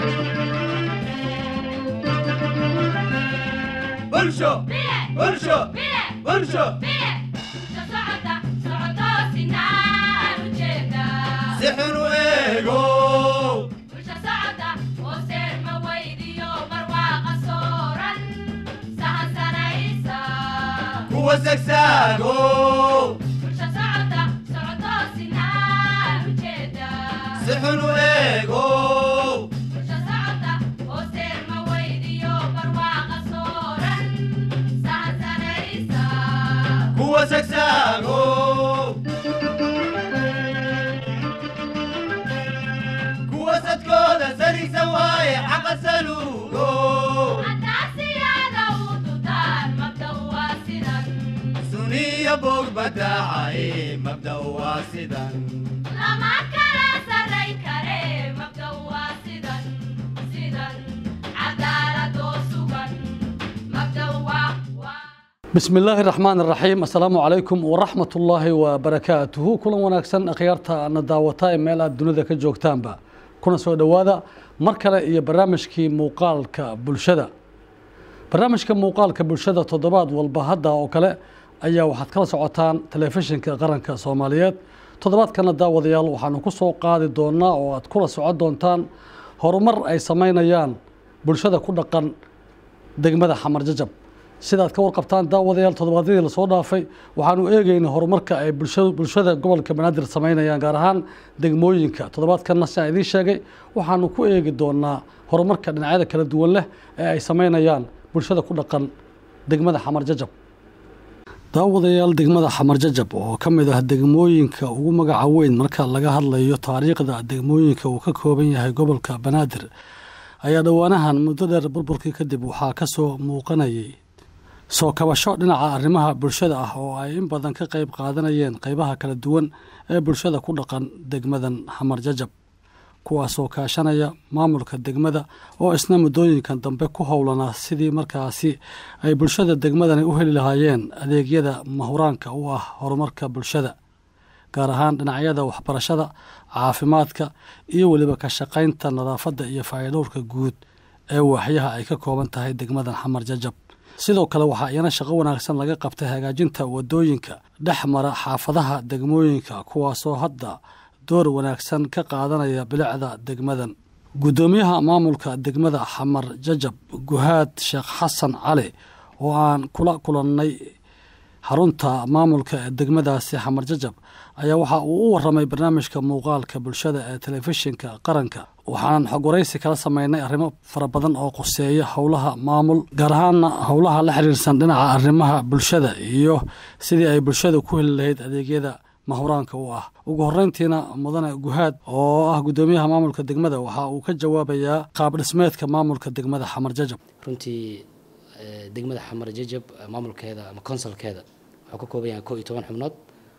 bulsho bulsho bulsho si xun u eego kuwa sagsaago si xun u eego kuwa sagsaago kuwa sadkooda sarigsan waaye xaqa saluugo suniya bog badaacaye mabda'u waa sidan bismi illaahi raxmaan raxiim assalaamu calaykum waraxmat ullaahi wabarakaatuhu kulan wanaagsan akhyaarta na daawata ee meel aad dunida ka joogtaanba kuna soo dhowaada mar kale iyo barnaamijkii muuqaalka bulshada barnaamijka muuqaalka bulshada toddobaad walba hadda oo kale ayaa waxaad kala socotaan telefishinka qaranka soomaaliyeed toddobaadkana daawadayaal waxaanu ku soo qaadi doonaa oo aad kula socon doontaan horumar ay samaynayaan bulshada ku dhaqan degmada xamar jajab sidaad ka warqabtaan daawadayaal toddobaadyadii lasoo dhaafay waxaanu eegeynay horumarka ay bulsha- bulshada gobolka banaadir samaynayaan gaar ahaan degmooyinka toddobaadkanna sidaan idiin sheegay waxaanu ku eegi doonaa horumarka dhinacyada kala duwan leh ee ay samaynayaan bulshada ku dhaqan degmada xamar jajab daawadayaal degmada xamar jajab oo ka mid ah degmooyinka ugu magaca weyn marka laga hadlayo taariikhda degmooyinka uu ka kooban yahay gobolka banaadir ayaa dhowaanahan muddo dheer burburkii kadib waxaa ka soo muuqanayay soo kabasho dhinaca arrimaha bulshada ah oo ay in badan ka qayb qaadanayeen qaybaha kala duwan ee bulshada ku dhaqan degmadan xamar jajab kuwaasoo kaashanaya maamulka degmada oo isna muddooyinkan dambe ku howlanaa sidii markaasi ay bulshada degmadani u heli lahaayeen adeegyada mahuraanka u ah horumarka bulshada gaar ahaan dhinacyada waxbarashada caafimaadka iyo weliba ka shaqaynta nadaafadda iyo faa'iidowrka guud ee waaxyaha ay ka kooban tahay degmadan xamar jajab sidoo kale waxaa iyana shaqo wanaagsan laga qabtay hagaajinta wadooyinka dhex mara xaafadaha degmooyinka kuwaasoo hadda door wanaagsan ka qaadanaya bilicda degmadan guddoomiyaha maamulka degmada xamar jajab guhaad sheekh xasan cali oo aan kula kulannay xarunta maamulka ee degmadaasi xamar jajab ayaa waxa uu u waramay barnaamijka muuqaalka bulshada ee telefishinka qaranka waxaanan xog waraysi kala sameynay arrimo fara badan oo quseeya howlaha maamul gaar ahaana howlaha la xiriirsan dhinaca arrimaha bulshada iyo sidii ay bulshada ku heli lahayd adeegyada mahuraanka u ah ugu horeyntiina mudane guhaad oo ah guddoomiyaha maamulka degmada waxa uu ka jawaabayaa qaab dhismeedka maamulka degmada xamar jajab runtii eh, degmada xamar jajab eh, maamulkeeda ama konsolkeeda wuxuu ka kooban yahay koo iyo toban xubnood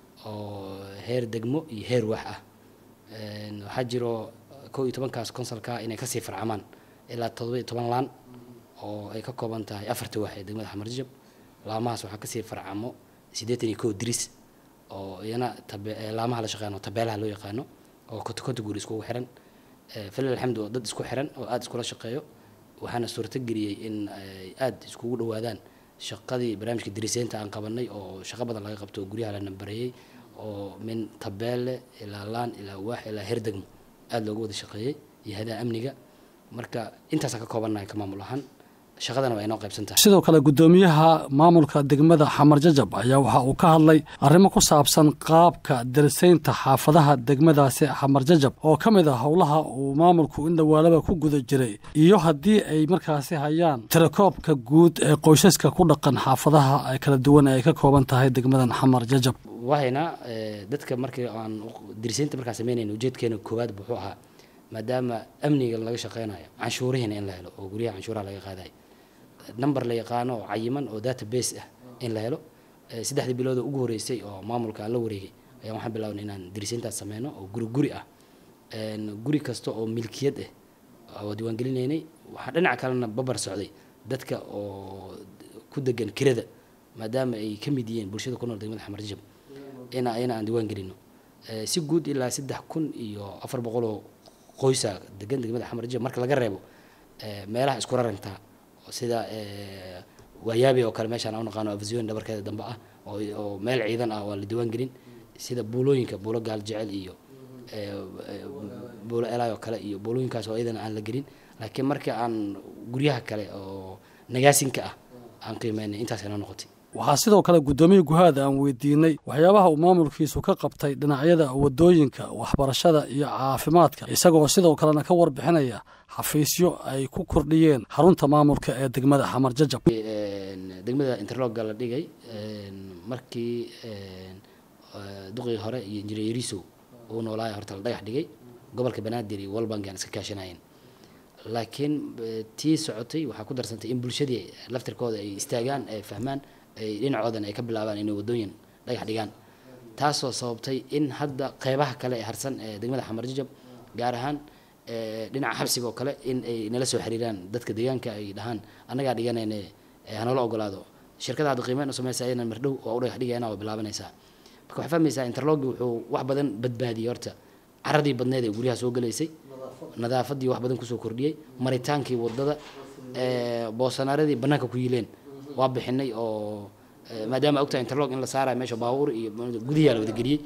oo heer degmo iyo heer wax ah En, waxaa jiro koo iyo tobankaas konsolka inay kasii farcamaan ilaa todoba iyo toban laan oo ay ka kooban tahay afarta wax ee degmada xamar jajab laamahaas waxaa kasii farcamo siddeetan iyo kow diris oo iyana tabe eh, laamaha la shaqeeyano tabeelaha loo yaqaano oo konto konto guri iskugu xiran Eh, falil alxamdu oo dad isku xiran oo aada iskula shaqeeyo waxaana suurto geliyey in ay aada iskugu dhowaadaan shaqadii barnaamijka diriseynta aan qabanay oo shaqo badan laga qabto oo guryaha la nambareeyey oo min tabeelle ilaa laan ilaa waax ilaa heer degmo aada looga wada shaqeeyey iyo hadaha amniga marka intaasaan ka koobannahay ka maamul ahaan shaqadana waa inoo qaybsan tahay sidoo kale guddoomiyaha maamulka degmada xamar jajab ayaa waxa uu ka hadlay arrimo ku saabsan qaabka darisaynta xaafadaha degmadaasi xamar jajab oo ka mid ah howlaha uu maamulku in dhawaalaba ku guda jiray iyo haddii ay markaasi hayaan tirakoobka guud ee qoysaska ku dhaqan xaafadaha ay kala duwan ee ay ka kooban tahay degmadan xamar jajab wahayna eh, dadka markii aan diriseynta markaan sameynayna ujeedkeena koowaad wuxuu ahaa maadaama amniga laga shaqeynayo canshuurihiina in la helo oo guryaha canshuuraha laga qaadayo number la yaqaano oo cayiman oo database ah in la helo Eh, saddexdii bilood oo ugu horeysay oo maamulka aan la wareegay ayaan waxaan bilaabnay inaan dirisintaas sameyno oo guri guri ah En, guri kasta oo milkiyad ah oo diiwaangelinaynay waxaa dhinaca kalena babar socday dadka oo ku degan kirada maadaama ay ka mid yihiin bulshada ku nool degmada xamar jajab ina ina aan diiwaan gelino Eh, si guud ilaa saddex kun iyo afar boqol oo qoysa degan degmada xamar jajab marka laga reebo meelaha isku rarantaa sida waayaabi oo kale meeshaan aan u naqaano avision dhabarkeeda dambe ah oo meel ciidan ah oo aan la diiwaan gelin sida buulooyinka buulo gaal jecel iyo buulo elay oo kale iyo buulooyinkaas oo iyadana aan la gelin laakiin marka aan guryaha kale oo nagaasinka ah aan qiimeynay intaas inoo noqotay waxaa sidoo kale guddoomiye guhaada aan weydiinay waxyaabaha uu maamulkiisu ka qabtay dhinacyada wadooyinka waxbarashada iyo caafimaadka isagoo sidoo kalena ka warbixinaya xafiisyo ay ku kordhiyeen xarunta maamulka ee degmada xamar jajab degmada interlogga la dhigay markii duqii hore iyo injineer yarisow uu noolaaya horta la dhagax dhigay gobolka banaadir iyo walbank aan iska kaashanayeen laakiin tii socotay waxaa ku darsantay in bulshadii laftirkooda ay istaagaan ay fahmaan ay dhinacoodan ay ka bilaabaan inay wadooyin dhagax dhigaan taasoo sababtay in hadda qeybaha kale ee harsan ee degmada xamar jajab gaar ahaan dhinaca xabsiga oo kale in ay nala soo xiriiraan dadka deegaanka ay dhahaan annagaa dhiganayne hanala ogolaado shirkada hadda qiimeyn u sameysa ayana mardhow oo u dhagax dhigayana waa bilaabanaysaa marka waxaa fahmaysaa interlogi wuxuu wax badan badbaadiyey horta caradii badneed ee guryaha soo galaysay nadaafadii wax badan kusoo kordhiyey maritaankii wadada boosanaaradii banaanka ku yiileen waa bixinay oo maadaama ogtahay interlog in la saarayo meesha baabuur iyo gudiyaa la wadageliyey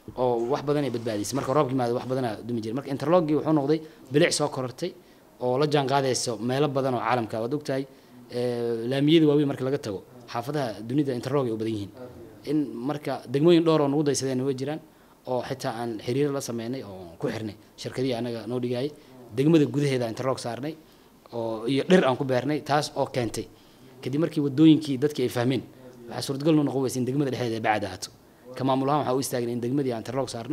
oo wax badan ay badbaadisay marka roobkii maada wax badanaa dumi jiray marka interlogii wuxuu noqday bilic soo korortay oo la jaan qaadayso meelo badan oo caalamka waad ogtahay laamiyada waaweyn marka laga tago xaafadaha dunida interlog ay u badan yihiin in marka degmooyin dhowr oo nagu daysadeen way jiraan oo xitaa aan xiriir la sameynay oo ku xirnay shirkadihii anaga noo dhigayay degmada gudaheeda interlog saarnay oo iyo dhir aan ku beernay taas oo keentay kadib markii wadooyinkii dadkii ay fahmeen waxaa suurtagal noo noqon weysa in degmada dhexdeeda ay bacad ahaato ka maamul ahaan waxaa u istaagna in degmadii aan interlog saarno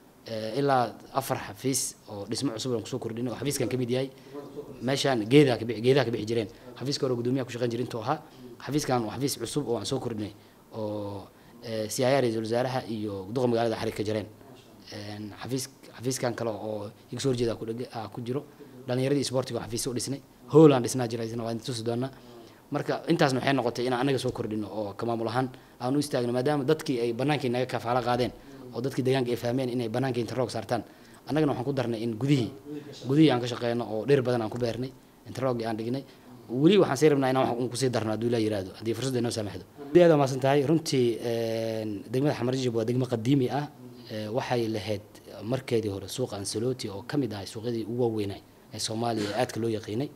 ilaa afar xafiis oo dhismo cusub aan kusoo kordhinay oo xafiiskan ka mid yahay meeshaan geedaa ka geedaha ka bixi jireen xafiiska hore gudoomiyaha ku shaqeyn jira intuu ahaa xafiiskan waa xafiis cusub oo aan soo kordhinay oo siyaaya ra-iisul wasaaraha iyo duqa magaalada xarig ka jireen xafiis xafiiskan kale oo iga soo horjeeda ku jiro dhalinyaradii sportiga xafiisyo u dhisnay hoolaan dhisnaa jira isna waa tusi doonaa marka intaasna waxay noqotay inaan anaga soo kordhino oo ka maamul ahaan aan u istaagno maadaama dadkii ay banaankii naga kafaalo qaadeen oo dadkii deegaanka ay fahmeen inay banaankii interlog saartaan annagana waxaan ku darnay in gudihii gudihii aan ka shaqeyno oo dhir badan aan ku beernay interlogii aan dhignay weli waxaan sii rabnaa inaan wax kusii darno hadduu ilaa yiraahdo haddii fursadda inoo saamaxdo aad waa maasan tahay runtii degmada xamarjijab waa degmo qadiimi ah waxay lahayd markeedii hore suuqa ansaloti oo ka mid ahay suuqyadii ugu waaweynay ee soomaaliya ee aadka loo yaqiinay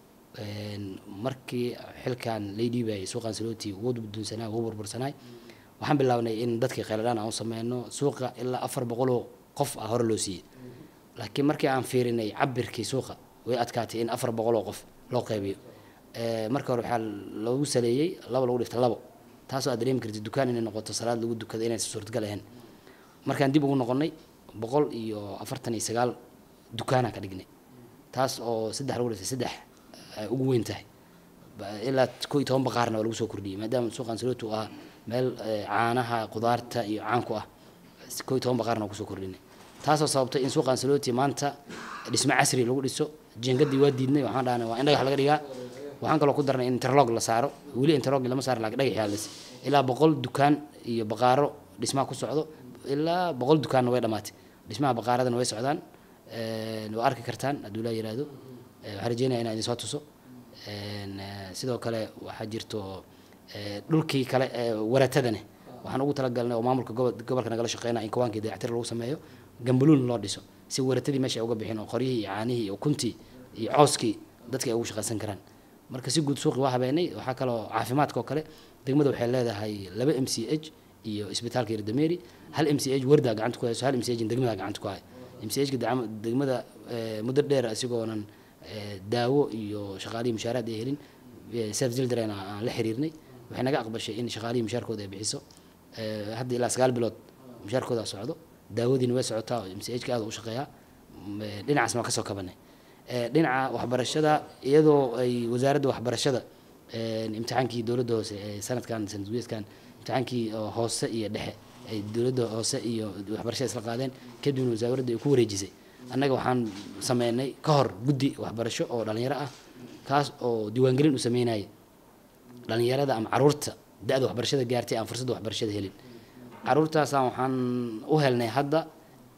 markii xilkan lay dhiibayay suuqa ansaloti ugu dunsanaa ugu burbursanaay waxaan bilaabnay in dadkii kheyladhaan aan u sameyno suuqa ilaa afar boqoloo qof ah hore loo siiyey laakiin markii aan fiirinay cabirkii suuqa way adkaatay in afar boqoloo qof loo qaybiyo marka hore waxaa lagu saleeyey laba lagu dhifta labo taasoo aad dareemi kartid dukaan inay noqoto salaad lagu dukada inaysan suurtagal ahayn markaan dib ugu noqonnay boqol iyo afartan iyo sagaal dukaanaan ka dhignay taas oo saddex lagu dhiftay saddex ay ugu weyn tahay ilaa ko iyo toban baqaarna waa lagu soo kordhiyey maadaama suuqan saloti uu ahaa meel caanaha qudaarta iyo caanku ah ko iyo toban baqaarna waa kusoo kordhinay taasoo sababtay in suuqan saloti maanta dhismo casri lagu dhiso jingadii waa diidnay waxaan dhahnay waa in dhagax laga dhigaa waxaan kaloo ku darnay in interlog la saaro weli interlog lama saaro laakiin dhagax yaalis ilaa boqol dukaan iyo baqaaro dhismaha ku socdo ilaa boqol dukaanna way dhamaatay dhismaha baqaaradana way socdaan waa arki kartaan hadduu laa yiraahdo waxaan rajeynaya inaan idin soo tuso sidoo kale waxaa jirto dhulkii kale waratadane waxaan ugu talagalnay oo maamulka gobolka nagala shaqeynaya in kawaankii dayactir lagu sameeyo gambaluun loo dhiso si waratadii meesha ay uga bixin oo qoryihii iyo caanihii iyo kuntii iyo cooskii dadka ay ugu shaqaysan karaan marka si guud suuqi waa habeenay waxaa kaloo caafimaadka oo kale degmada waxay leedahay laba m c h iyo isbitaalka yardameeri hal m c h wardaa gacanta ku hayso hal m c h degmada gacanta ku hayo m c h degmada muddo dheer asigoonan daawo iyo shaqaalihii mushaaraad ay helin self children aan la xiriirnay waxay naga aqbashay in shaqaalihii mushaarkooda ay bixiso hadda ilaa sagaal bilood mushaarkooda socdo daawadiina way socotaa oo m c h ka aad u shaqeeyaa dhinacaasna waa kasoo kabanay dhinaca waxbarashada iyadoo ay wasaaradda waxbarashada imtixaankii dowladda hoose ee sanadkan sanadguyeedkan imtixaankii hoose iyo dhexe ay dowladda hoose iyo waxbarashada isla qaadeen kadibna wasaaradda ay ku wareejisay annaga waxaan sameynay ka hor guddi waxbarasho oo dhalinyaro ah kaas oo diiwaangelin u sameynaya dhalinyarada ama caruurta da-da waxbarashada gaartay aan fursadda waxbarashada helin caruurtaasaan waxaan u helnay hadda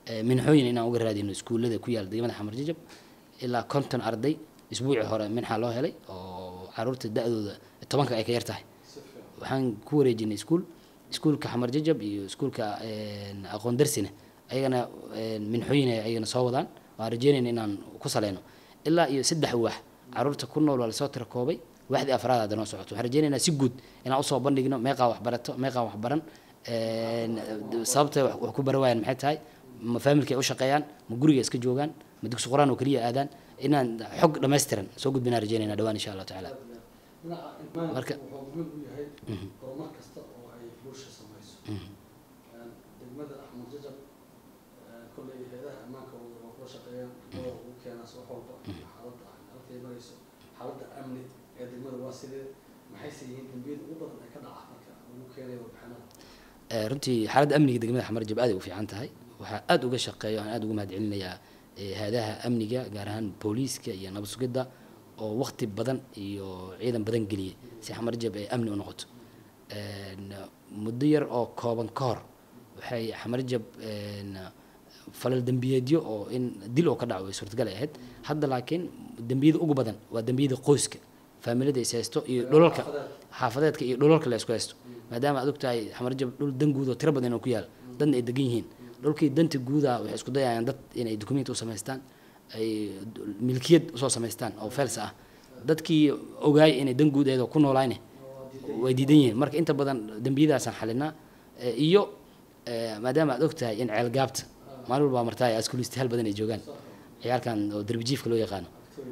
eh, minxooyin inaan uga raadino iskuullada ku yaala degmada xamar jajab ilaa konton arday isbuucii hore minxa loo helay oo caruurta da-dooda tobanka ay ka yar tahay waxaan ku wareejinay iskuul iskuulka xamar jajab iyo iskuulka een, aqoon darsina ayagana een, minxooyin ay ayagana soo wadaan waan rajeynayna inaan ku saleyno ilaa iyo saddex waax caruurta ku nool waa lasoo tira koobay waaxdii afraad hadda noo socoto waxaan rajeynaynaa si guud inaan usoo bandhigno meeqaa wax barato meeqaa wax baran een, sababta wax wax ku bara waayaan maxay tahay ma faamilka ay u shaqeeyaan ma guriga iska joogaan ma dugsi quraan oo keliya aadaan inaan xog dhammaystiran soo gudbinaan rajeynayna dhawaan insha allahu tacaala Marka- wuxuu muhiim u yahay horumar kasta oo ay bulsha samayso degmada axmed jajab kolley hay-adaha ammaanka waa kula shaqeeyaan oo ugu keenaas wax walba xaaladda halkay marayso xaaladda amni ee degmada waa sidee maxayse yihiin dembiyada ugu badan ee ka dhaca marka ugu keenaya warbixinada Eh, runtii xaaladda amniga degmada xamar jab aad ay u fiican tahay waxaa aada uga shaqeeya aan aada ugu mahadcelinayaa eh, hay-adaha amniga gaar ahaan booliiska iyo nabad sugidda oo waqti badan iyo ciidan badan geliyay si xamar jab ay amni u noqoto een, muddo yar oo kooban ka hor waxay xamar jab een, falal dembiyeedyo oo in dil oo ka dhaco ay suurtagal ay ahayd hadda laakiin dembiyada ugu badan waa dembiyada qoyska faamilada is haysto iyo dhulalka xaafadeedka iyo dhulalka la isku haysto maadaama aad ogtahay xamar jab dhul dan guud oo tiro badan oo ku yaal dadna ay degan yihiin dhulkii danta guuda waxay isku dayayaan dad inay dukumenti u samaystaan ay milkiyad usoo samaystaan oo fels ah dadkii ogaay inay dan guud eedoo ku noolaayne way diidan yihiin marka inta badan dembiyadaasaan xalinaa Eh, iyo eh, maadaama aad ogtahay in ceelgaabta maalin walbaa martaa askulistayaal badan ay joogaan ciyaalkan oo derbijiifka loo yaqaano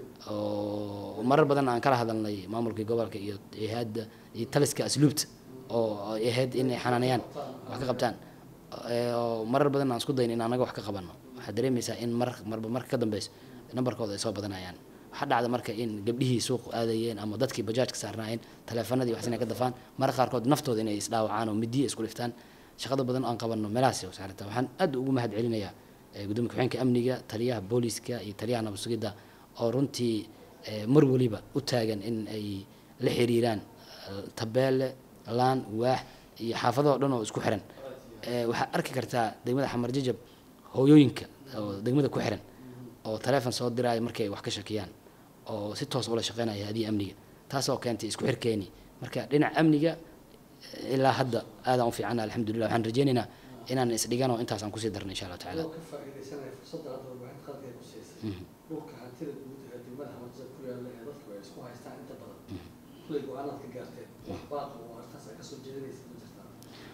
oo marar badan aan kala hadalnay maamulkii gobolka iyo hay-adda iyo taliska asluubta oo ay ahayd inay xanaanayaan wax ka qabtaan Eh, oo marar badan aan isku dayn in anaga wax ka qabano waxaad dareemaysaa in mar marba marka ka dambeyso nambarkooda ay soo badanayaan waxaa dhacda marka in gabdhihii suuq aadayeen ama dadkii bajaajka saarnaayeen taleefanadii waxsina ka dafaan marka qaarkood naftooda inay isdhaawacaan oo midiya isku dhiftaan shaqada badan aan qabano meelahaas oo saarata waxaan aad ugu mahad celinayaa eh, gudoomiye ku-xigeenka amniga taliyaha booliiska iyo taliyaha nabad sugidda oo runtii eh, mar waliba u taagan in ay la xiriiraan eh, tabeelle laan waax iyo xaafadahoo dhan oo isku xiran Eh, waxaad arki kartaa degmada xamar jajab hooyooyinka oo degmada ku xiran oo taleefon soo diraayo markay wax ka shakiyaan oo si toos ula shaqeynaya hadiya amniga taasoo keentay isku xirkeeni marka dhinaca amniga eh, ilaa hadda aadaan u fiicana alxamdulilah waxaan rajeynaynaa inaan isdhigan oo intaas aan kusii darno insha allahu tacaala oo ka faa'iidaysanaya fursadda hadda warbixinta qaadka ay ku siisay dhulka hantida guud ee degmada axmed jajab ku yaalla ee dadku ay isku haystaan inta badan kulley go-aanaad ka gaarteen wax baaqa oo arrintaas ay kasoo jeedinaysa ma jirtaa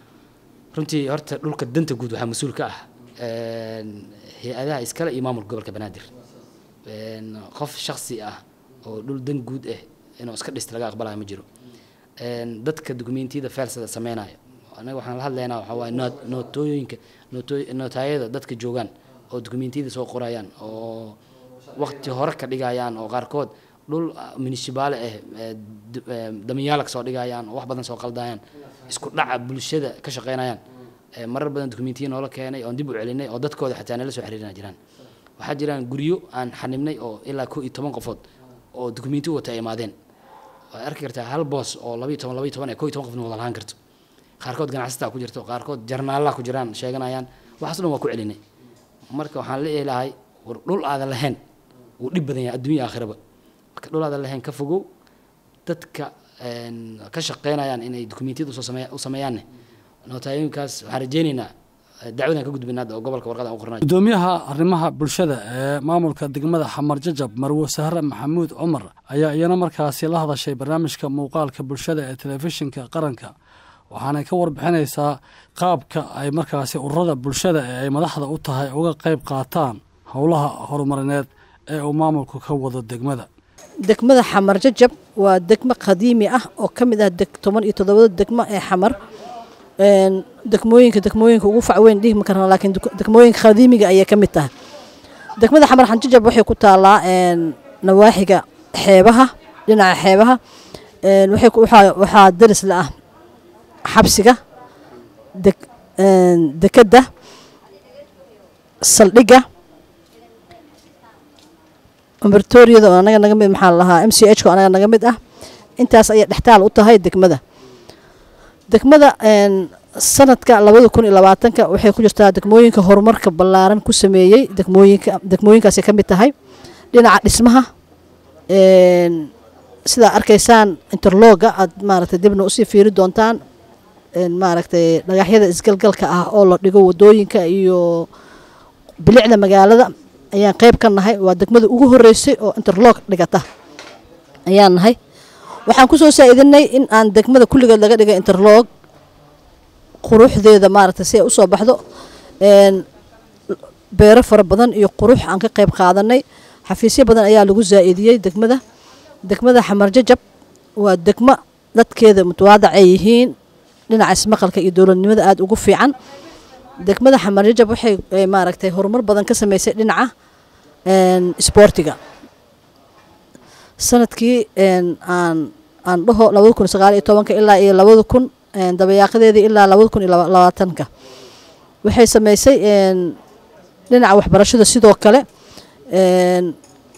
runtii horta dhulka danta guud waxaa mas-uul ka ah een, hay-adaha iskale iyo maamulka gobolka banaadir een, qof shaksi ah oo dhul dan guud ah inuu iska dhista laga aqbalayo ma jiro een, dadka dukumentiyada feelsada sameynayo anaga waxaan la hadlaynaa waxaa waaye noot- nootooyinka nooto- nootaayada dadka joogaan oo dukumentiyada soo qorayaan oo waqti hore ka dhigayaan oo qaarkood dhul ah, munishibaale ah eh, d- eh, damiyaala kasoo dhigayaan oo wax badan soo qaldayaan isku dhaca bulshada ka shaqeynayaan Eh, marar badan dukumentiya noola keenay oon dib u celinay oo dadkooda xataa nala soo xiriirina jiraan waxaa jiraan guryo aan xanibnay oo ilaa koo iyo toban qofood oo dukumenti wata ay imaadeen waad arki kartaa hal boos oo labayo toban labayo toban ee koo iyo toban qofna wada lahaan karto qaarkood ganacsataa ku jirto qaarkood jarnaallaa ku jiraan sheeganayaan waxaas dhan waa ku celinay marka waxaan la eelahay war dhul aadan lahayn wuu dhib badan yahay adduunya aakhiraba marka dhul aadan lahayn ka fogow dadka een, ka shaqeynayaan inay dukumentiyada usoo sameeya- u sameeyaanne nootaayoyinkaas waxaan rajeynaynaa eh, dacwadan ka gudbina hadda oo gobolka warqada aan u qornay gudoomiyaha arrimaha bulshada ee maamulka degmada xamar jajab marwo sahre maxamuud cumar ayaa iyana markaasi la hadashay barnaamijka muuqaalka bulshada ee telefishinka qaranka waxaanay ka warbixinaysaa qaabka ay markaasi ururada bulshada ee ay madaxda u tahay uga qayb qaataan howlaha horumarineed ee uu maamulku ka wado degmada degmada xamar jajab waa degmo qadiimi ah oo ka mid ah deg toban iyo toddobada degmo ee xamar Een, degmooyinka degmooyinka ugu facweyn dhihi ma karna laakiin deg- degmooyinka qadiimiga ayay ka mid tahay degmada xamar xanjajab waxay ku taalaa een, nawaaxiga xeebaha dhinaca xeebaha Een, waxay ku- waxaa waxaa daris la ah xabsiga deg- een, dekedda saldhigga umbertoriyada oo anaga naga mid maxaa la lahaa m c h oo anaga naga mid ah intaas ayay dhextaal u tahay degmada degmada een, sanadka labada kun iyo labaatanka waxay ku jirtaa degmooyinka horumarka ballaaran ku sameeyey degmooyinka degmooyinkaasay ka mid tahay dhinaca dhismaha een, sidaa arkaysaan interloga aad maaragtay dibna usii fiiri doontaan een, maaragtay dhagaxyada isgalgalka ah oo la dhigo wadooyinka iyo bilicda magaalada ayaan qeyb ka nahay waa degmada ugu horeysay oo interlog dhigata ayaan nahay waxaan kusoo saa-idinay in aan degmada kulligeed laga dhigay interlog quruxdeeda maaragtay si ay usoo baxdo een, beero fara badan iyo qurux aan ka qeyb qaadanay xafiisyo badan ayaa lagu zaa-idiyey degmada degmada xamar jajab waa degmo dadkeeda mutawaadac ay yihiin dhinaca ismaqalka iyo dowladnimada aada ugu fiican degmada xamar jajab waxay eh, maaragtay horumar badan ka sameysay dhinaca een, isboortiga sanadkii een, aan aan dhaho labada kun sagaal iyo tobanka ilaa iyo labada kun een, dabayaaqadeedii ilaa labada kun iyo laba- labaatanka waxay sameysay een, dhinaca waxbarashada sidoo kale een,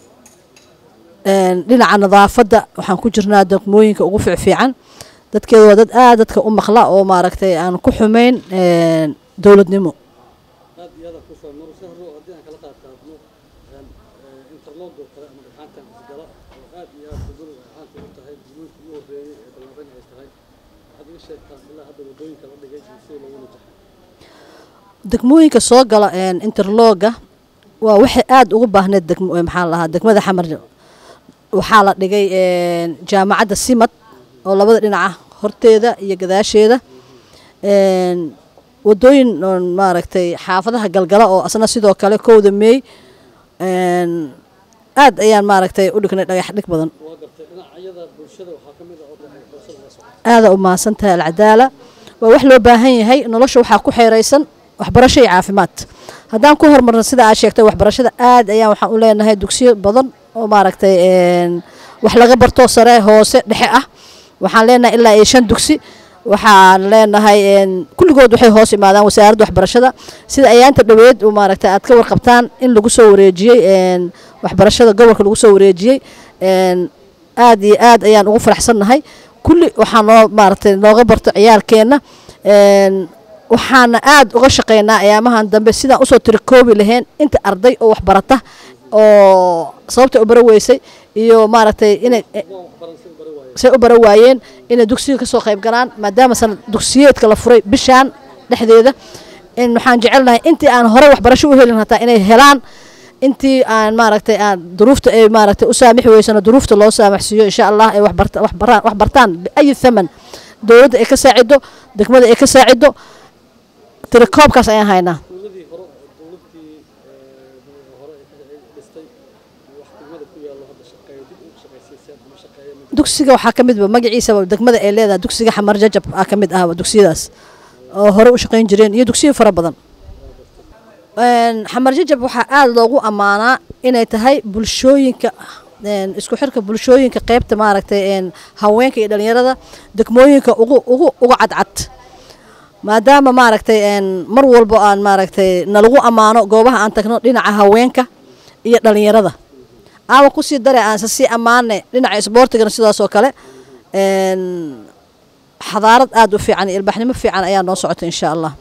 een, dhinaca nadaafadda waxaan ku jirnaa degmooyinka ugu fiicfiican dadkeeda waa dad aad dadka u maqla oo maaragtay aan ku xumeyn een, dowladnimo aad iyo aad ku soo mar sahro haddii aan kala qaad qaadno interlog oo kale ama dhagxaantan isgala oo aad iyo aad degmadu dhagxaanta u tahay degmooyinka ugu horreeyay ee ballaaran ay tahay waxaad iga sheegtaan ilaa hadda waddooyinka la dhigay iyo sida loogu najaxay degmooyinka soo gala een, interloga waa waxay aada ugu baahneed degmo eh, maxaa la lahaa degmada xamar waxaa la dhigay een, jaamacadda simad oo labada dhinaca horteeda iyo gadaasheeda een, wadooyin oon maaragtay xaafadaha galgala oo asna sidoo kale kowda meey een, aad ayaan maaragtay u dhignay dhagax dhig badan waa gartay dhinacyada bulshada waxaa ka mid ah oo dhagax bulshada la socda aada u mahadsan tahay alcadaala waa wax loo baahan yahay nolosha waxaa ku xeeraysan waxbarasho iyo caafimaad haddaan ku hormarno sida aad sheegtay waxbarashada aad ayaan waxaan u leenahay dugsiyo badan oo maaragtay een, wax laga barto sare hoose dhexe ah waxaan leenahay ilaa iyo shan dugsi waxaan leenahay een, kulligood waxay hoos imaadaan wasaaradda waxbarashada sida ayaanta dhoweed uu maaragtay aad ka warqabtaan in lagu soo wareejiyey een, waxbarashada gobolka lagu soo wareejiyey een, aad iyo aad ayaan ugu faraxsannahay kulli waxaa noo maaragtay nooga barto ciyaalkeenna een, waxaana aad uga shaqeynaa ayaamahan dambe sidaan usoo tirikoobi lahayn inta arday oo wax barata oo sababta u bara weysay iyo maaragtay inay say u bara waayeen inay dugsiga kasoo qayb galaan maadaama sanad dugsiyeedka la furay bishaan dhexdeeda in waxaan jecelnahay intii aan hore waxbarasho u helin hataa inay helaan intii aan maaragtay aan duruufta ay maaragtay u saamixi weysano duruufta loo saamaxsiiyo insha allah ay waxbarta waxbaraan wax bartaan biayi thaman dowladda ay ka saacido degmada ay ka saacido tirakoobkaas ayaan haynaa dowladii hore dowladii hore ay dhistay wax degmada ku yaallo hadda shaqeeya dib ugu shaqaysiiseen ama shaqeeya ma dugsiga waxaa ka midba magaciisaba degmada ay leedahay dugsiga xamar jajab aa ka mid ah dugsiyadaas oo hore u shaqayn jireen iyo dugsiyo fara badan Een, xamar jajab waxaa aada loogu ammaanaa inay tahay bulshooyinka een, isku xirka bulshooyinka qeybta maaragtay een, haweenka iyo dhalinyarada degmooyinka ugu ugu uga cadcad maadaama maaragtay een, mar walbo aan maaragtay nalagu ammaano goobaha aan tagno dhinaca haweenka iyo dhalinyarada ama kusii dare aanse sii ammaane dhinaca isboortigana sidaas oo kale een, xadaarad aada u fiican iyo ilbaxnimo fiican ayaa noo socota insha allah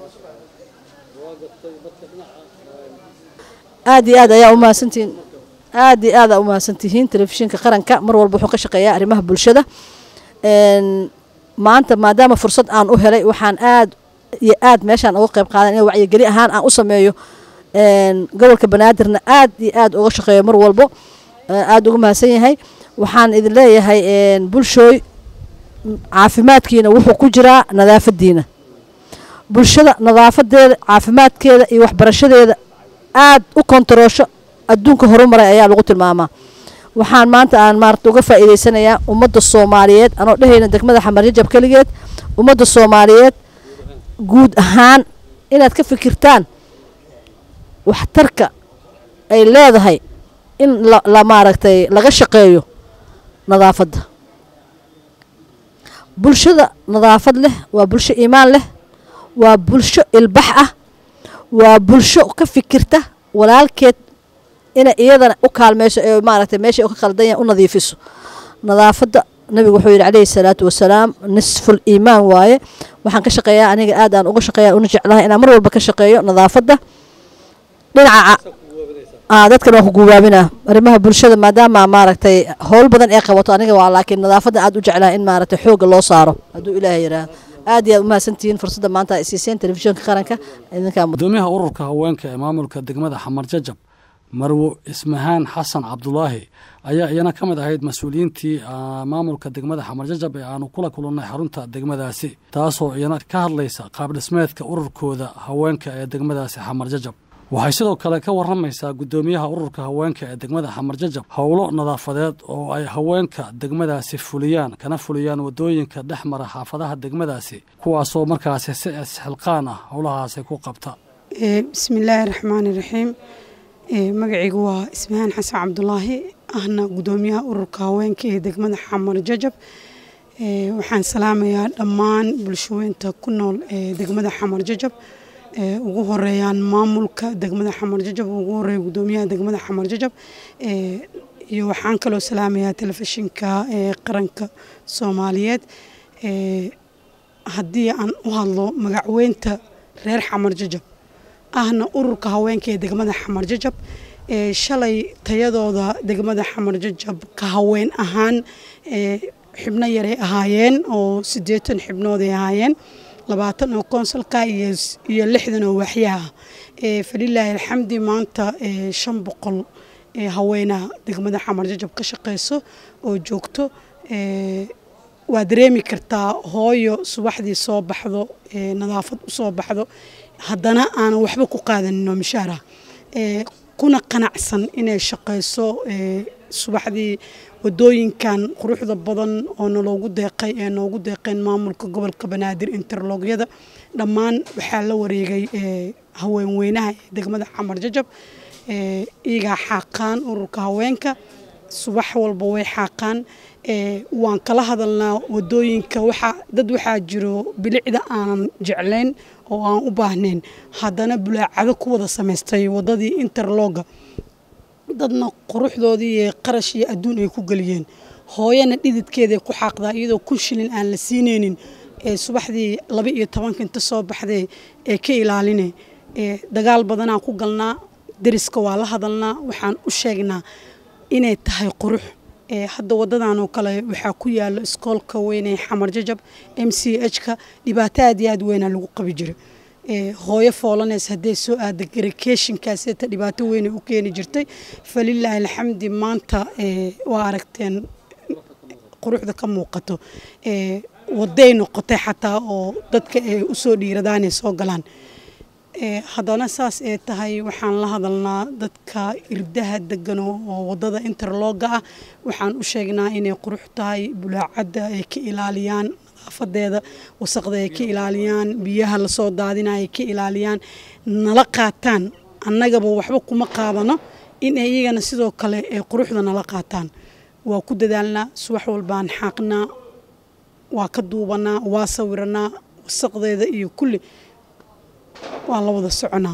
aad iyo aad ayaa umahadsantihiin aad iyo aad aa umahadsantihiin telefishinka qaranka mar walba wuxuu ka shaqeeyaa arrimaha bulshada een, maanta maadaama fursad aan u helay waxaan aad iyo aad meeshaan uga qayb qaadan in wacyigeli ahaan aan u sameeyo een, gobolka banaadirna aad iyo aad uga shaqeeyo mar walbo ee, aad uga mahadsan yahay waxaan idin leeyahay een, bulshooy caafimaadkiina wuxuu ku jiraa nadaafadiina bulshada nadaafadeeda caafimaadkeeda iyo waxbarashadeeda aad u kontaroosho adduunka horumaray ayaa lagu tilmaamaa waxaan maanta aan maarata uga faa'iidaysanayaa ummadda soomaaliyeed anoo dhehayna degmada xamar jajab keligeed ummadda soomaaliyeed guud ahaan inaad ka fikirtaan waxtarka ay leedahay in la, la maaragtay laga shaqeeyo nadaafadda bulshada nadaafad leh waa bulsho iimaan leh waa bulsho ilbax ah waa bulsho ka fikirta walaalkeed inay iyadana u kaalmeyso ee maaragtay meesha u ka qaldan yahay u nadiifiso nadaafadda nabigu wuxuu yidhi calayhi salaatu wasalaam nisful iimaan waaye waxaan ka shaqeeyaa aniga aad aan uga shaqeeya una jeclahay inaan mar walba ka shaqeeyo nadaafadda dhinaca aa dadkan waan ku guubaabinaa arrimaha bulshada maadaama maaragtay howl badan ee qabato aniga waa laakiin nadaafadda aad u jeclahay in maaragtay xoogga loo saaro hadduu ilaahay yidhaahdo aad iyo aad umahadsantihiin fursadda maanta ay siiseen telefishinka qaranka idinkaa mud gudoomiyaha ururka haweenka ee maamulka degmada xamar jajab marwo ismahaan xasan cabdulaahi ayaa iyana ka mid ahayd mas-uuliyiintii ah, maamulka degmada xamar jajab ee aanu kula kulannay xarunta degmadaasi taasoo iyana ka hadlaysa qaabdhismeedka ururkooda haweenka ee degmadaasi xamar jajab waxay sidoo kale ka waramaysaa gudoomiyaha ururka haweenka ee degmada xamar jajab howlo nadaafadeed oo ay haweenka degmadaasi fuliyaan kana fuliyaan wadooyinka dhex mara xaafadaha degmadaasi kuwaasoo markaasi si isxilqaan ah howlahaasi ku qabta Ee, bismillaahi raxmaani raxiim Ee, magacaygu waa ismahaan xasan cabdulaahi ahna gudoomiyaha ururka haweenka ee degmada xamar jajab Ee, waxaan salaamayaa dhammaan bulshaweynta ku nool ee degmada xamar jajab Ee, ugu horeeyaan maamulka degmada xamar jajab ugu horeeya gudoomiyaha degmada xamar jajab Ee, iyo waxaan kaloo salaamayaa telefishinka ee qaranka soomaaliyeed Ee, haddii aan u hadlo magacweynta reer xamar jajab ahna ururka haweenka ee degmada xamar jajab ee shalay tayadooda degmada xamar jajab ka haween ahaan ee xibno yaray ahaayeen oo siddeetan xibnood ay ahaayeen labaatan oo konsolka iyo iyo lixdan oo waaxyaha ee falilaahi alxamdi maanta ee shan boqol ee haweenaha degmada xamar jajab ka shaqeyso oo joogto ee waa dareemi kartaa hooyo subaxdii soo baxdo ee nadaafad u soo baxdo haddana aanan waxba ku qaadanin oo mishaara ee kuna qanacsan inay shaqayso ee subaxdii wadooyinkan quruxda badan oo naloogu deeqay ee noogu deeqeen maamulka gobolka banaadir interlogyada dhammaan waxaa la wareegay ee haweenweynaha ee degmada xamar jajab ee iyagaa xaaqaan ururka haweenka subax walba way xaaqaan ee waan kala hadalnaa wadooyinka waxaa dad waxaa jiro bilicda aanan jeclayn oo aan u baahnayn haddana bulaacado ku wada samaystay wadadii interloga dadna quruxdoodii iyo qarash iyo adduun ay ku geliyeen hooyana dhididkeeday ku xaaqdaa iyadoo kun shilin aan la siinaynin ee subaxdii laba iyo tobanka inta soo baxday ee ka ilaaline ee dagaal badanaan ku galnaa deriska waa la hadalnaa waxaan u sheegnaa inay tahay qurux ee hadda wadadan oo kale waxaa ku yaalo iskoolka weyn ee xamar jajab m c h ka dhibaato aad iyo aad weynaa lagu qabi jira ee hooyo foolaneys hadday soo aada garikeeshinkaaseta dhibaato weynay u keeni jirtay falilaahi alxamdi maanta ee waa aragteen quruxda ka muuqato ee waday noqotay xataa oo dadka ay usoo dhiiradaan ay soo galaan ee haddana saas ee tahay waxaan la hadalnaa dadka irdaha degan oo oo wadada interloga ah waxaan u sheegnaa inay qurux tahay bulaacadda ay ka ilaaliyaan nadaafadeeda wasaqda ay ka ilaaliyaan biyaha lasoo daadina ay ka ilaaliyaan nala qaataan annagaba waxba kuma qaadano in ay iyagana sidoo kale ee quruxda nala qaataan waa ku dadaalnaa subax walbaan xaaqnaa waa ka duubanaa waa sawiranaa wasaqdeeda iyo kulli waa la wada soconaa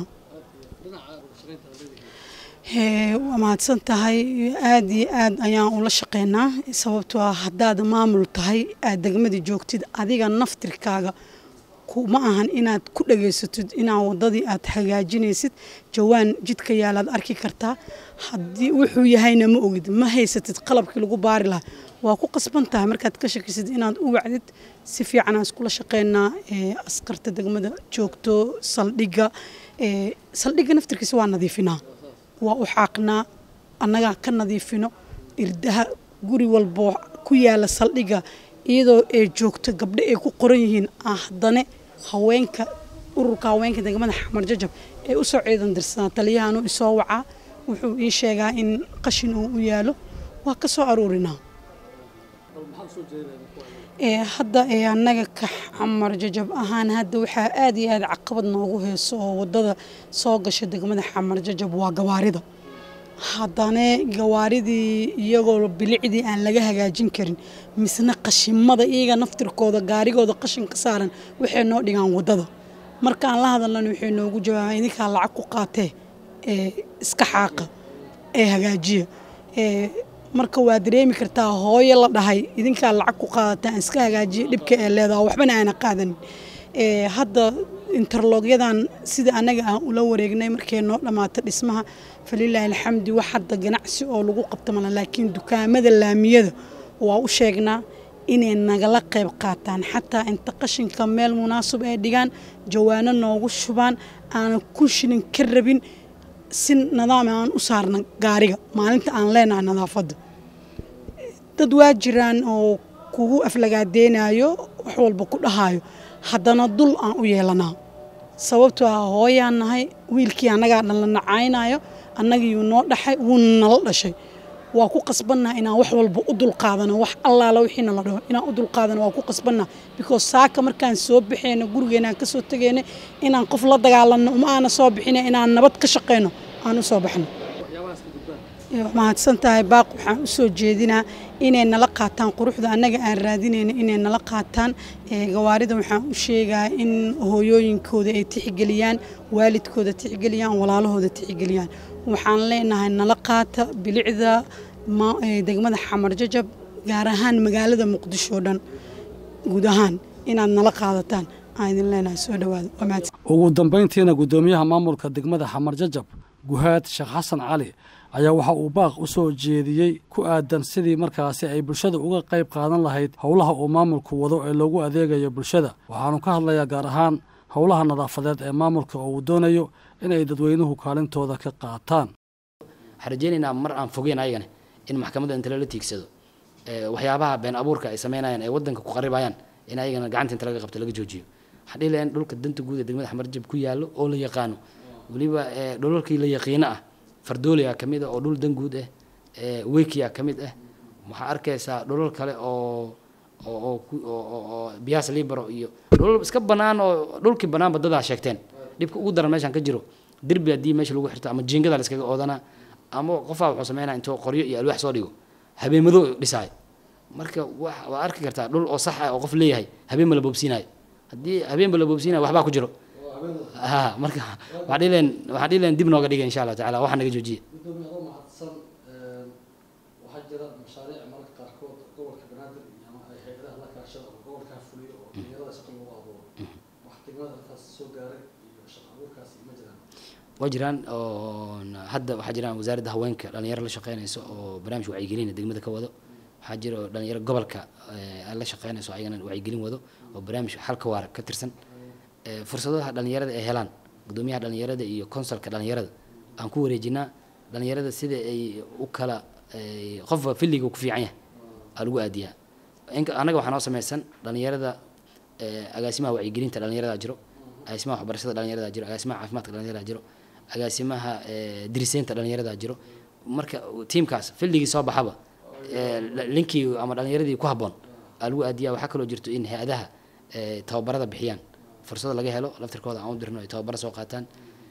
Hee, waa mahadsan tahay aad iyo aad ayaan ula shaqeynaa sababtoo ah haddaad maamul tahay aad degmadii joogtid adiga naftirkaaga kuma ahan inaad ku dhageysatid inaa wadadii aad hagaajinaysid jawaan jidka yaalaad arki kartaa haddii wuxuu yahayna ma ogid ma haysatid qalabkii lagu baari lahaa waa ku qasban tahay markaad ka shakisid inaad u wacdid si fiican aan iskula shaqeynaa ee askarta degmada joogto saldhigga ee saldhigga naftirkiisa waa nadiifinaa waa u xaaqnaa annagaa ka nadiifino irdaha guri walbo ku yaala saldhigga iyadoo ay joogto gabdho ay ku qoran yihiin ah haddane haweenka ururka haweenka degmada xamar jajab ee usoo ciidan dirsanaa taliyahan uu isoo wacaa wuxuu ii sheegaa in qashin uu u yaalo waa ka soo aruurinaa ee hadda ee annaga ka xamar jajab ahaan hadda waxaa aad iyo aad caqabad noogu heeso oo wadada soo gasha degmada xamar jajab waa gawaarida haddana gawaaridii iyagoo bilicdii aan laga hagaajin karin misna qashimada iyaga naftirkooda gaarigooda qashin ka saaran waxay noo dhigaan wadada markaan la hadalnan waxay noogu jawaabaan idinkaa lacag ku qaatee ee iska xaaqa ee hagaajiya ee marka waa dareemi kartaa hooyo la dhahay idinkaa lacag ku qaadataan iska hagaajiya dhibka ee leedaha waxbana aana qaadanin Ee, hadda interlogyadan sida anaga aan ula wareegnay markay noo dhammaato dhismaha falilaahi alxamdi wax hadda ganacsi oo lagu qabto mala laakiin dukaamada laamiyada waa u sheegnaa inay nagala qayb qaataan xataa inta qashinka meel munaasab ay dhigaan jawaano noogu shubaan aanan ku shilin ka rabin si nidaam aan u saarna gaariga maalinta aan leenahay nadaafadda dad waa jiraan oo kugu aflagaadeynayo wax walba ku dhahayo haddana dul aan u yeelanaa sababtoo ah hooyaan nahay wiilkii annagaa dhan la nacaynayo annagiyuu noo dhaxay wuuna nala dhashay waa ku qasbannaha inaan wax walba u dulqaadano wax allaala wixiina la dhaho inaan u dulqaadano waa ku qasbannaha because saaka markaan soo baxeyno gurigeenaan ka soo tegeyno inaan qof la dagaalanno uma aana soo bixina inaan nabad ka shaqeyno aan u soo baxno mahadsan tahay baaq waxaan u soo jeedinaa inay nala qaataan quruxda annaga aan raadinayna inay nala qaataan Ee, gawaarida waxaan u sheegaa in hooyooyinkooda ay tixgeliyaan waalidkooda tixgeliyaan walaalahooda tixgeliyaan waxaan leenahay nala qaata bilicda ma- ee, degmada xamar jajab gaar ahaan magaalada muqdisho oo dhan guud ahaan inaad nala qaadataan aan idin leenahay soo dhawaada waa mahadsan ugu dambayntiina guddoomiyaha maamulka degmada xamar jajab guhaad sheekh xasan cali ayaa waxa uu baaq u soo jeediyey ku aadan sidii markaasi ay bulshada uga qayb qaadan lahayd howlaha uu maamulku wado ee loogu adeegayo bulshada waxaanu ka hadlayaa gaar ahaan howlaha nadaafadeed ee maamulka oo uu doonayo inay dadweynuhu kaalintooda ka qaataan waxaan rajeynaynaa mar aan fogeyn ayagana in maxkamadda inta lala tiigsado ee, waxyaabaha been abuurka ay sameynayaan ay wadanka ku qaribayaan in ayagana gacanta inta laga qabto laga joojiyo waxaan dhihi lahaa in dhulka danta guud ee degmada xamarjab ku yaallo oo la yaqaano weliba ee, dhulalkii la yaqiino ah fardooliya ka mid ah oo dhul dan guud ah ee, wekiya ka mid ah waxaa arkaysaa dhulal kale oo oo oo ku- oo- oo- oo biyaas libero iyo dhulal iska banaan oo dhulkii banaanba dadaa sheegteen dhibka ugu daran meeshaan ka jiro derbi haddii meesha lagu xirto ama jiingada la iskaga oodanaa ama qofaa wuxuu sameynaa intuu qoryo iyo alwaax soo dhigo habeenmadoo dhisaay marka wax waa arki kartaa dhul oo sax ah oo qof leeyahay habeen ma la boobsiinayo haddii habeenba la boobsiinayo waxbaa ku jiro ha marka waxaa dhihi lahayn waxaa dhihi lahayn dib nooga dhiga insha allah tacaala waxa naga joojiya gudoomiye adoo mahadsan waxaa jira mashaariic mararka qaarkood gobolka banaadir iyo ama ay hay-adaha la kaashada oo gobolkaa fuliyo oo dhalinyarada shaqo lagu abuuro wax degmada halkaas soo gaaray iyo shaqo abuurkaasi ma jiraan waa jiraan oo hadda waxaa jiraan wasaaradda haweenka dhalinyaro la shaqeynayso oo barnaamij wacyigelina degmada ka wado waxaa jira oo dhalinyaro gobolka eh, la shaqeynayso ayagana wacyigelin wado oo barnaamij xalka waara ka tirsan Eh, fursadaha dhalinyarada ay helaan gudoomiyaha dhalinyarada iyo konsalka dhalinyarada aan ku wareejinaa dhalinyarada sida ay u kala eh, qofba filliga ku fiican yahay aa lagu aadiyaa inka annaga waxaa noo sameysan dhalinyarada eh, agaasimaha wacyigelinta dhalinyarada jiro agaasimaha waxbarashada dhalinyarada jiro agaasimaha caafimaadka dhalinyarada jiro agaasimaha eh, diriseynta dhalinyarada jiro marka tiimkaas filligii soo baxaba eh, la- linkii ama dhalinyaradii ku habboon aa lagu aadiyaa waxaa kaloo jirto in hay-adaha eh, tababarada bixiyaan fursada laga helo laftirkooda aan u dirno ay tababaro soo qaataan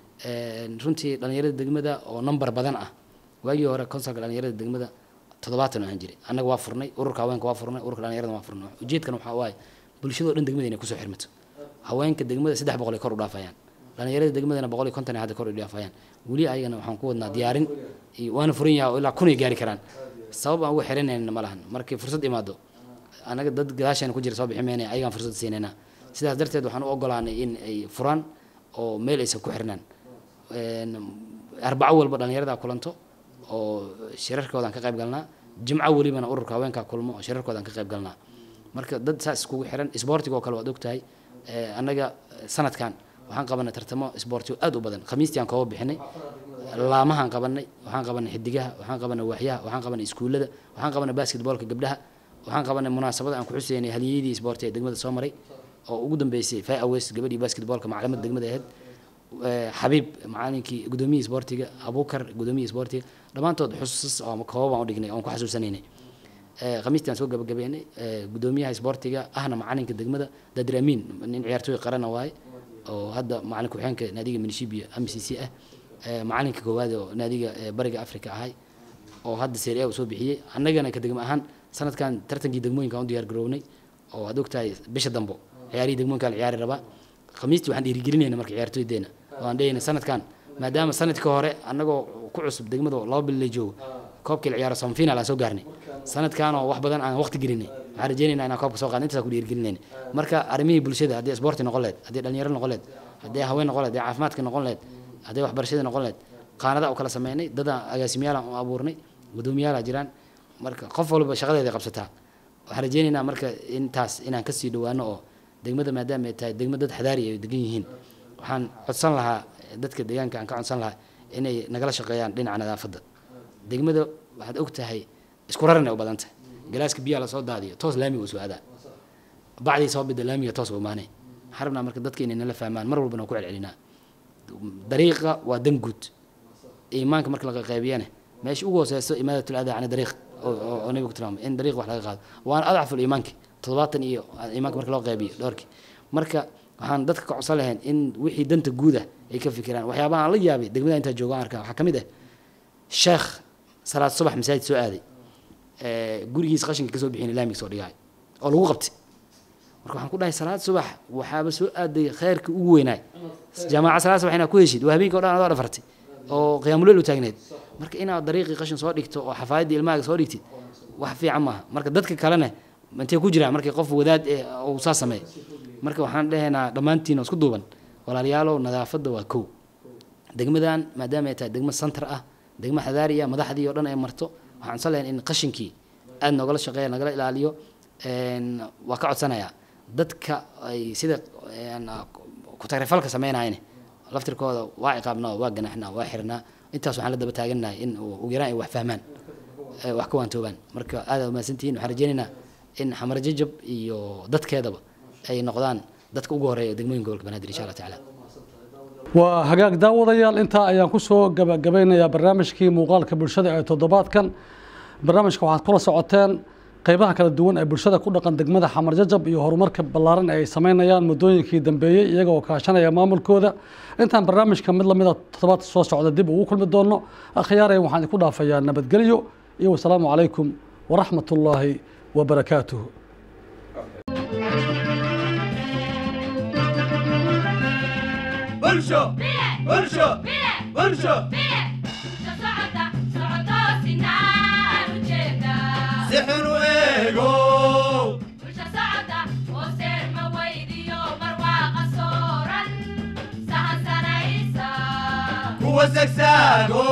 Een, runtii dhalinyarada degmada oo number badan ah waagii hore konsalka dhalinyarada degmada toddobaatan ahaan jiray annaga waa furnay ururka haweenka waa furnay ururka dhalinyarada waa furnay ujeedkan waxaa waaye bulshadoo dhan degmada inay kusoo xirmato haweenka degmada saddex boqol ay kor u dhaafayaan dhalinyarada degmadana boqol iyo konton ay hadda kor u dhaafayaan weli ayagana waxaan ku wadnaa diyaarin iyo waana furan yahay oo ilaa kun ay gaari karaan sabab aan ugu xiranayna ma lahan markii fursad imaado anaga dad gadaasheena ku jira soo bixi meynaya ayagaan fursad siinayna sidaas darteed waxaan u ogolaanay in ay furaan oo meel aysan ku xirnaan Een, arbaco walba dhalinyarada kulanto oo shirarkoodaan ka qayb galnaa jimco welibana ururka haweenkaa kulmo oo shirarkoodaan ka qayb galnaa marka dad saas iskugu xiran isboortiga oo kale waad ogtahay Eh, annaga sanadkan waxaan qabanay tartamo isboortigo aad u badan khamiistii aan kooba bixinay laamahaan qabanay waxaan qabanay xidigaha waxaan qabanay waaxyaha waxaan qabanay iskuullada waxaan qabanay basketboolka gabdhaha waxaan qabanay munaasabada aan ku xuseynay haliyadii isboorti ee degmada soo maray oo ugu dambeysay fai aways gabadhii basketboolka maclamada degmada ahayd Eh, xabiib macalinkii gudoomiyihii isboortiga abuukar gudoomiyihii isboortiga dhammaantood xusuus oo ama koobab aan u dhignay oon ku xasuusanaynay Eh, khamiistii aan soo gabagabeynay eh, gudoomiyaha isboortiga ahna macalinka degmada dadir amiin nin ciyaartooy qarana waaye oo hadda macalin ku-xigeenka naadiga minishibiya m c c ah Eh, macalinka koowaad oo naadiga eh, bariga africa ahay oo hadda serie a uu soo bixiyey annagana ka degmo ahaan sanadkan tartankii degmooyinka aan u diyaar garownay oo aad ogtahay bisha dambo ciyaarihii degmooyinka la ciyaari rabaa khamiistii waxaan dhiirigelinayna marka ciyaartooydeenna oo aan dhehayna sanadkan maadaama sanadkii hore annagoo ku cusub degmada oo laba bil la joogo koobkii la ciyaaro semifinal aan soo gaarnay sanadkan oo wax badan aan waqti gelinay waxaan rajeynaynaa inaan koobka soo qaadno intaas ku dhiirigelinayna marka arrimihii bulshada haddii isboorti noqon leed haddii dhalinyaro noqon leed haddii haween noqon leed haddii caafimaadka noqon leed haddii waxbarashada noqon leed qaanada u kala sameynay dadaan agaasimayaalaan u abuurnay guddoomiyaala jiraan marka qof walba shaqadeeda qabsataa waxaan rajeynaynaa marka intaas inaan kasii dhawaano oo degmada maadaama ay tahay degmo dad xadaari ay degan yihiin waxaan codsan lahaa dadka deegaanka aan ka codsan lahaa inay nagala shaqeeyaan dhinaca nadaafadda degmada waxaad og tahay isku raran ay u badan tahay galaaska biyaha lasoo daadiyo toos laamiga uu soo aadaa bacdii soo bida laamiga toos u imaanay waxaan rabnaa marka dadka inay nala fahmaan mar walbana ku celcelinaa dariiqa waa dan guud iimaanka marka laga qaybiyana meesha ugu hooseyso imaadatul adaa cani dariiq oo nabigu tilmaamay in dariiq wax laga qaado waana adcaful iimaanki toddobaatan iyo iimaanka marka loo qaybiyo dhowrkii marka waxaan dadka ka codsan lahayn in wixii danta guud ah ay ka fikiraan waxyaabaha aan la yaabay degmada intaa joogaan arkaa waxaa ka mid ah sheekh salaad subax masaajid soo aaday gurigiisa qashinka kasoo bixin laamiga soo dhigaay oo lagu qabtay marka waxaan ku dhahay salaad subax waxaaba soo aaday khayrka ugu weynaay jaamaca salaad subax inaad ku heshid waa habeenka o dhan adoo dhafartay oo qiyaamuleel u taagneed marka inaad dariiqii qashin soo dhigto oo xafaayadii ilmahaaga soo dhigtid wax fiican maaha marka dadka kalena intay ku jiraan markii qof wadaad eh uu saa sameeyo marka waxaan dhahaynaa dhammaantiin oo isku duuban walaalayaalow nadaafadda waa kow degmadan maadaama ay tahay degmo center ah degmo xadaari ah madaxdii oo dhan ay marto waxaan codsan lahayn in qashinkii aad noogala shaqeeya nagala ilaaliyo waa ka codsanayaa dadka ay sida kutagrifalka sameynayane laftirkooda waa ciqaabnaa waa ganaxnaa waa xirnaa intaas waxaan la daba taaganahay in ugu yaraan ay wax fahmaan wax ka waantoobaan marka aad umahadsantihiin waxaan rajeynaynaa in xamar jajab iyo dadkeedaba ay noqdaan dadka ugu horeeya degmooyinka gobolka banaadir insha allah tacaala waa hagaag daawadayaal intaa ayaan kusoo gabagabeynayaa barnaamijkii muuqaalka bulshada ee toddobaadkan barnaamijka waxaad kula socoteen qeybaha kala duwan ee bulshada ku dhaqan degmada xamar jajab iyo horumarka ballaaran ee ay sameynayaan muddooyinkii dambeeyey iyagoo kaashanaya maamulkooda intaan barnaamijka mid lamida toddobaadka soo socda dib ugu kulmi doono akhyaarey waxaan idinku dhaafayaa nabadgelyo iyo wasalaamu calaykum waraxmat ullaahi wabarakaatuhu bulsho bulsho bulsho si xun u eego kuwa sagsaago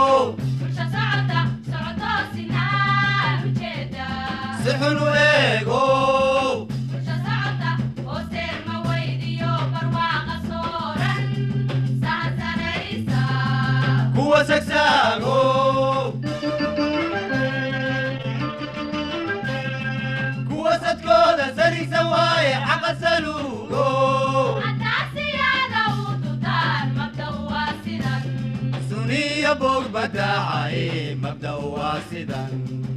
si xun u eego kuwa sagsaago kuwa sadkooda sarigsan waaye xaqa saluugo suniya bog badaacaye mabda waa sidan